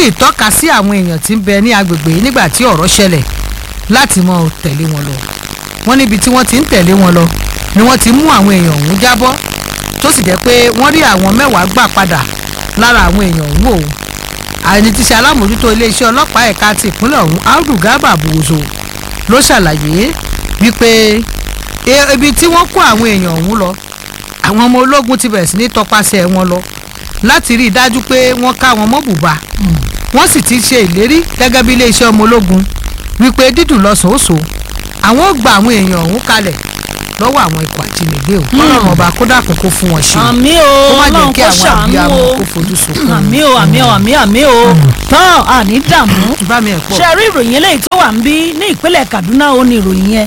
sì tọ́ka sí àwọn èèyàn tí ń bẹ ní agbègbè yìí nígbà tí ọ̀rọ̀ ṣẹlẹ̀ láti mọ tẹ̀lé wọn lọ wọ́n níbi tí wọ́n ti ń tẹ̀lé wọn lọ ni wọ́n ti mú àwọn èèyàn ọ̀hún jábọ́ tó sì jẹ́ pé wọ́n rí àwọn mẹ́wàá gbà padà lára àwọn èèyàn ọ̀hún o àní ti ṣe alámòjútó iléeṣẹ́ ọlọ́pàá ẹ̀ka ti ìpínlẹ̀ ọ̀hún Audu Garba Buwoso ló ṣàlàyé wípé e- ibi tí wọ́n kó àwọn èèyàn ọ̀hún lọ àwọn ọmọ ológun ti bẹ̀rẹ̀ sí ní tọpasẹ̀ wọn lọ láti rí i dájú pé wọ́n ká wọn mọ́ bùbá wọ́n sì ti ṣe ìlérí gẹ́gẹ́ bí iléeṣẹ́ ọmọ ológun wípé dídùn lọ́sọ̀ọ́sọ̀ àwọn ó gba àwọn èèyàn ọ̀hún kalẹ̀ lọ́wọ́ àwọn ikọ̀ àjínigbé o ọlọ́run ọba kó dákun kó fún wọn ṣe àmì o kó má jẹ́ ọlọ́run kí kó àwọn ṣàánú àbíyamọ o kó fojú sunkún àmì o àmì o àmì àmì o tán àní dààmú bá mi ẹ̀ pọ̀ ṣe rí ìròyìn eléyìí tó wà ń bí ní ìpínlẹ̀ Kaduna ó ní ìròyìn yẹn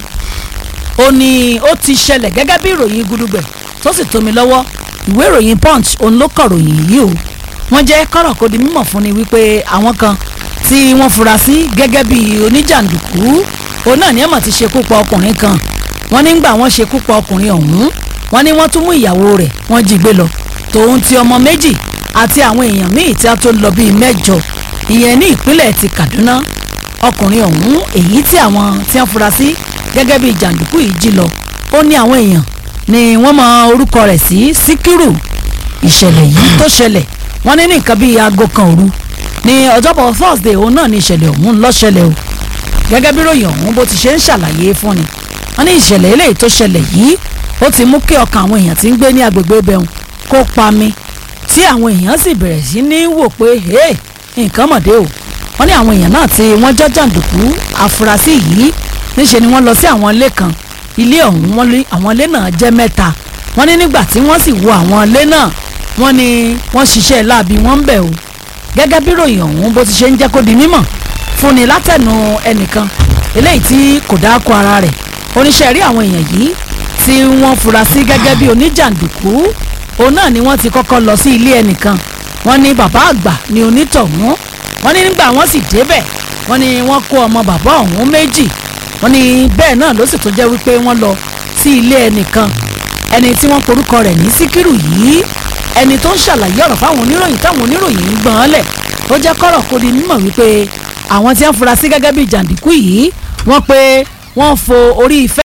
ó ní ó ti ṣẹlẹ̀ gẹ́gẹ́ bí ìròyìn gudugbẹ̀ tó sì tómi lọ́wọ́ ìwé ìròyìn Punch òun ló kọ ròyìn yìí o wọ́n jẹ́ kọ́rọ̀ kó di mímọ̀ fún ni wípé àwọn kan tí wọ́n fura sí gẹ́gẹ́ bí oníjàǹdùkú òun náà ní ẹ̀mọ̀ ti ṣekú pa ọkùnrin kan wọ́n nígbà wọ́n ṣekú pa ọkùnrin ọ̀hún wọ́n ní wọ́n tún mú ìyàwó rẹ̀ wọ́n jí gbé lọ tòun ti ọmọ méjì àti àwọn èèyàn míì tí a tó lọ bíi mẹ́jọ ìyẹn ní ìpínlẹ̀ ti Kaduna ọkùnrin ọ̀hún èyí tí àwọn tí wọ́n fura sí gẹ́gẹ́ bíi jàǹdùkú yìí jí lọ ó ní àwọn èèyàn ni wọ́n mọ orúkọ rẹ̀ sí Síkírù ìṣẹ̀lẹ̀ yìí tó ṣẹlẹ̀ wọ́n ní ní nǹkan bíi aago kan òru ní ọjọ́bọ̀ Thursday òun náà ní ìṣẹ̀lẹ̀ ọ̀hún ló ṣẹlẹ̀ o gẹ́gẹ́ bí ròyìn ọ̀hún bó ti ṣe ń ṣàlàyé fún ni wọ́n ní ìṣẹ̀lẹ̀ eléyìí tó ṣẹlẹ̀ yìí ó ti mú kí ọkàn àwọn èèyàn tí ń gbé ní agbègbè ibẹ̀ hùn kó pa mi tí àwọn èèyàn sì bẹ̀rẹ̀ sí ní wò pé hey nǹkan mọ̀dé o wọ́n ní àwọn èèyàn náà tí wọ́n jẹ́ jàǹdùkú afurasí yìí níṣe ni wọ́n lọ sí àwọn ilé kan ilé ọ̀hún wọ́n lé àwọn ilé náà jẹ́ mẹ́ta wọ́n ní nígbà tí wọ́n sì wo àwọn ilé náà wọ́n ní wọ́n ṣiṣẹ́ láabi wọ́n ń bẹ̀ o gẹ́gẹ́ bí ròyìn ọ̀hún bó ti ṣe ń jẹ́ kó di mímọ̀ fúnni látẹ̀nu ẹnìkan eléyìí tí kò dáko ara rẹ̀ oníṣẹ́ rí àwọn èèyàn yìí tí wọ́n fura sí gẹ́gẹ́ bí oníjàǹdùkú òun náà ni wọ́n ti kọ́kọ́ lọ sí ilé ẹnìkan wọ́n ní bàbá àgbà ní onítọ̀hún wọ́n ní nígbà wọ́n sì débẹ̀ wọ́n ní wọ́n kó ọmọ bàbá ọ̀hún méjì wọ́n ní bẹ́ẹ̀ náà ló sì tó jẹ́ wípé wọ́n lọ sí ilé ẹnìkan ẹni tí wọ́n porúkọ rẹ̀ ní síkírù yìí ẹni tó ń ṣàlàyé ọ̀rọ̀ fáwọn oníròyìn táwọn oníròyìn ń gbọ́n án lẹ̀ ó jẹ́ kọ́rọ̀ kó di mímọ̀ wípé àwọn tí wọ́n fura sí gẹ́gẹ́ bí jàǹdùkú yìí wọ́n pé wọ́n fo orí ìfẹ́